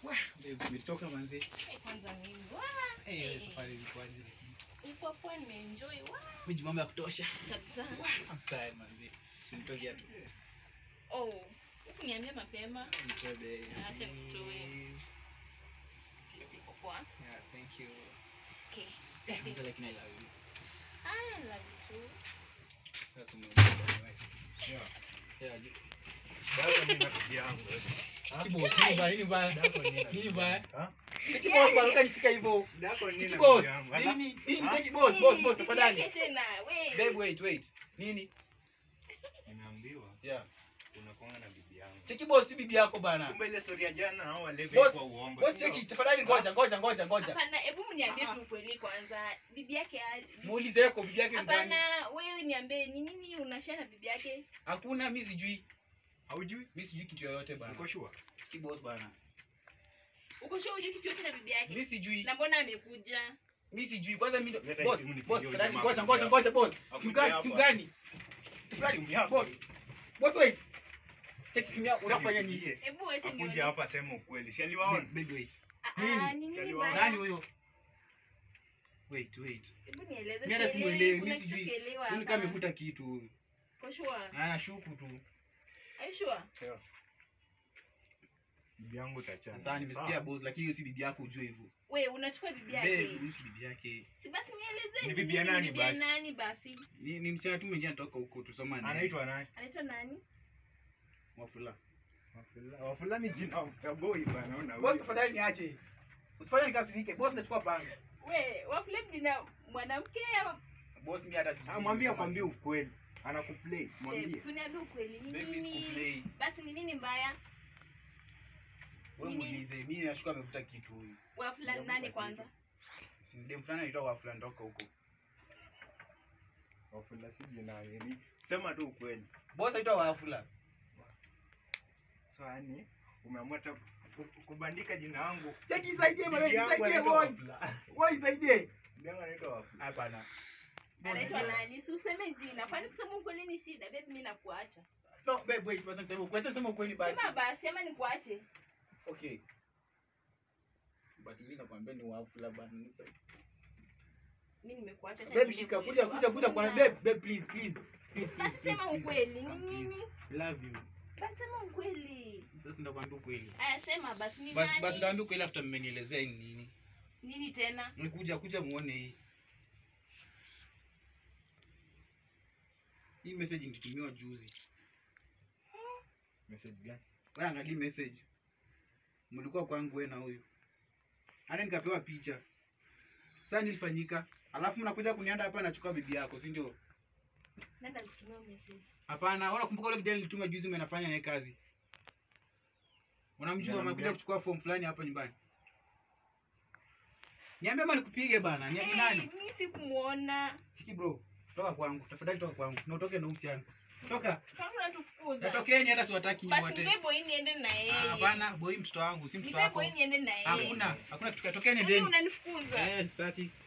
Wah, babe, umetoka manzi. Eh, kwanza mimi wa Eh, wewe Eh. safari ilikuwaje? uko poa nimeenjoy wa Miji mambo ya kutosha. kabisa I'm tired manzi. Sinitoke tu. oh ukuniambia mapema Nitobe. Acha nikutoe. at least iko poa Yeah, thank you. okay Eh, manzi lakini I love you. I love you too Sasa umeondoka right? Yeah. Yeah, ju- Dako ni rafiki yangu. Siki boss, nini mbaya? Nini mbaya? Dako ni rafiki Nini mbaya? yangu. Ha? Siki boss bwana, ukanishika hivyo. Dako ni Siki rafiki boss. yangu. Ala. Nini? Nini Ha? take boss, boss, boss, Eh, tafadhali. yake tena we Babe, wait, wait. Nini? Nimeambiwa Yeah. unakuanga na bibi yangu. Cheki boss, si bibi yako bana. Kumbe ile story ya jana hao walevi Boss, kwa uongo. Boss, sio? cheki, tafadhali ngoja, ngoja, ngoja, ngoja. hapana hebu mniambie Ah. tu ukweli kwanza bibi yake ali- Muulize yako bibi yake ni gani? hapana wewe niambie ni nini unashare na bibi yake Hakuna, mimi sijui. Haujui? Mimi sijui kitu yoyote bana. Uko sure? Cheki boss bana. uko sure hujui kitu yote na bibi yake Mimi sijui. na mbona amekuja Mimi sijui. Kwanza mimi ndo- Leta boss, simu nipigie boss, huyu tafadhali jamaa ngoja, akuja ngoja, hapa. ngoja boss. Simu Akuja gani? hapa. Simu gani? Tafadhali, Simu yako. boss. Boss wait. Cheki simu yako unafanya nini? Nipigie. hebu wacha nione Akuja hapa sema ukweli. Si aliwaona? Baby wait. Ah, Nini? ah, ni nini Nani baya Nani huyo? Wait, wait. hebu nieleze Mimi hata sielewi, simuelewi, kuna mimi kitu sijui. sielewa Yule hapa. kama amevuta kitu huyu. For sure Anashuku tu. are you sure Yeah. Bibi yangu tachana. Sasa nimesikia boss lakini hiyo si bibi yako ujue hivyo. we unachukua bibi Babe, yake huyu si bibi yake. si basi nieleze Ni bibi ya nani bibi ya basi? nani basi Ni ni msichana tu mwingine anatoka huko tusoma naye. Anaitwa nani? anaitwa nani Wafula. Wafula- Wafula ni jina ya boy bana. Una Boss tafadhali niache. Usifanye nikasirike. Boss nachukua panga. we wafule jina mwanamke ama Boss mimi hata sijui. Ah, mwambie akwambie ukweli. Anakuplay. Mwambie. uniambie ukweli ni Babe, mimi nini sikuplay. basi ni nini mbaya Wewe Nini? muulize. Mimi nashuka amevuta kitu huyu. wafula Ndio, nani kwa kwanza Si dem fulani anaitwa Wafula ndoka huko. Wafula si jina hili. Sema tu ukweli. Boss anaitwa Wafula. So yani umeamua ta ku- kubandika jina langu. Cheki isaidie Bibi mimi, yangu isaidie anaitwa boy. Wafula. Wewe isaidie. Bibi yangu anaitwa Wafula. Hapana. anaitwa nani si useme jina kwani kusema ukweli ni shida babe mimi nakuacha No, babe, wait, basi niseme ukweli. Sema ukweli basi. sema basi ama nikuache Okay. But mimi nakwambia ni Wafula bana. mimi nimekuacha acha Babe, niende shika kule. kuja kuja kuja kwa Hakuna. babe, babe please please. Please, please, basi please, sema please. ukweli ni Please. nini Love you. basi sema ukweli Sasa ndakwambia ukweli. aya sema basi ni Basi basi nani ndaambia ukweli after mmenielezea ni nini. nini tena Nikuja kuja muone hii. Hii message nilitumiwa juzi. Message gani? Wewe angalia message. Mlikuwa kwangu wewe na huyu. Hata nikapewa picha. Sasa nilifanyika. Alafu mnakuja kunianda hapa nachukua bibi yako, si ndio? nenda nikutumia message Hapana, ona kumbuka ule kijana nilituma juzi mimi nafanya naye kazi. Unamjua Kijana amekuja mgani? kuchukua form fulani hapa nyumbani. Niambie ama nikupige bana. Niambie Eh, nani? mimi sikumuona Chiki bro. Toka kwangu. Tafadhali toka kwangu. Na utoke na uhusiano. Toka. kama unatufukuza Natokeni hata siwataki basi wote. nipe boy niende na Ah, yeye Hapana, boy mtoto wangu, si mtoto nipe wako. boy niende na yeye Hakuna. Hakuna kitu tokeni Kwani ndeni. unanifukuza Eh, sitaki.